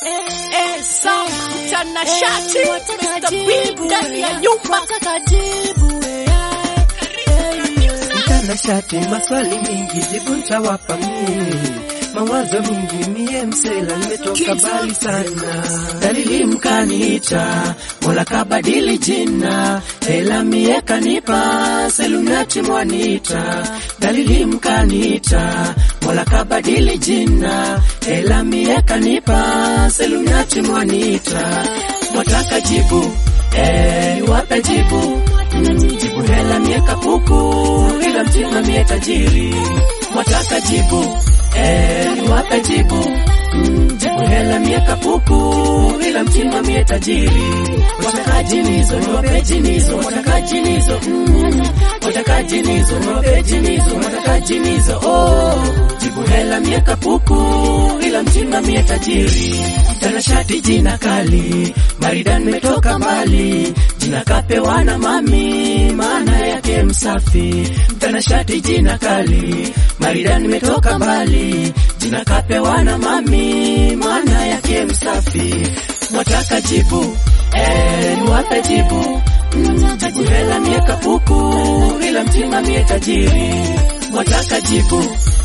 Eh, Sam mtanashati Mr. B ndani ya nyumba Mtanashati, maswali mingi, jibu ntawapa mie. Mawazo mingi, mie msela, nimetoka mbali sana. Dalili mkaniita, mola kabadili jina, hela mie kanipa, selunati mwanita. Dalili mkaniita, mola kabadili jina, hela mie kanipa, selunati mwanita. Mwataka jibu, eh, niwape jibu jibu hela mie kapuku, ila mtima mie tajiri. Mwataka jibu eh, niwape jibu Mm, jibu hela mie kapuku, ila mtima mie tajiri. Wataka jinizo niwape jinizo, wataka jinizo mm, wataka jinizo niwape jinizo, wataka jinizo oh, jibu hela mie kapuku, ila mtima mie tajiri. Tanashati jina kali, maridan metoka mbali, jina kapewa na mami, maana yake msafi. Mtanashati jina kali, maridan nimetoka mbali, jina kapewa na mami, maana yake msafi. Mwataka jibu eh, niwape jibu Mm, jibu hela mie kapuku, ila mtima mie tajiri. Mwataka jibu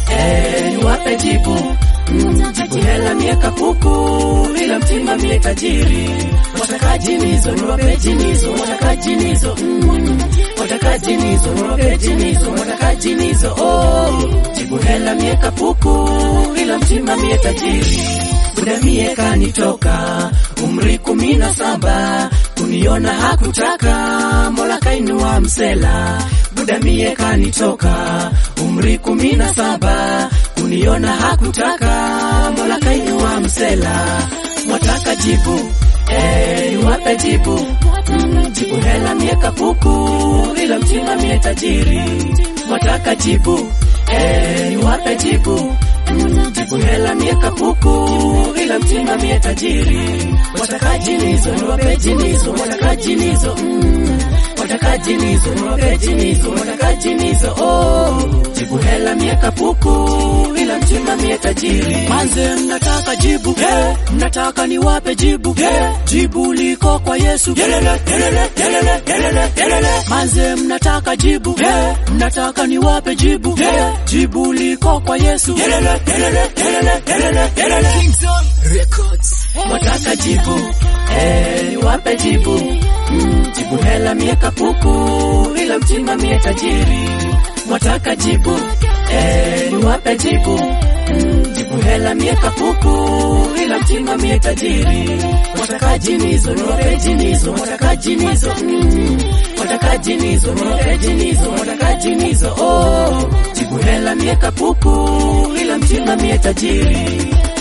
eh, niwape jibu Mm, jibu hela mie kapuku, ila mtima mie tajiri. Wataka jinizo niwape jinizo, wataka jinizo mm, wataka jinizo niwape jinizo, wataka jinizo oh, jibu hela mie kapuku, ila mtima mie tajiri. Muda mie kanitoka umri kumi na saba kuniona hakutaka, mola kainua msela. Muda mie kanitoka umri kumi na saba kuniona hakutaka, mola kainua msela. Mwataka jibu eh, niwape jibu Mm, jibu hela mie kapuku, ila mtima mie tajiri. Mwataka jibu eh, niwape jibu Mm, jibu hela mie kapuku, ila mtima mie tajiri. Wataka jinizo niwape jinizo, wataka jinizo mm, wataka jinizo niwape jinizo, wataka jinizo oh, jibu hela mie kapuku, ila mtima mie tajiri. Manze mnataka jibu yeah. Mnataka niwape jibu yeah. Jibu liko kwa Yesu Yelele, yelele, yelele, yelele, yelele. Manze mnataka jibu yeah. Mnataka niwape jibu yeah. Jibu liko kwa Yesu Yelele, yelele, yelele, yelele, yelele. Wataka jibu eh, niwape jibu mm, jibu hela mie kapuku, ila mtima mie tajiri. Wataka jibu eh, niwape jibu mm, jibu hela mie kapuku, ila mtima mie tajiri. Wataka jinizo niwape jinizo, wataka jinizo mm, wataka jinizo niwape jinizo, wataka jinizo oh, jibu hela mie kapuku, ila mtima mie tajiri.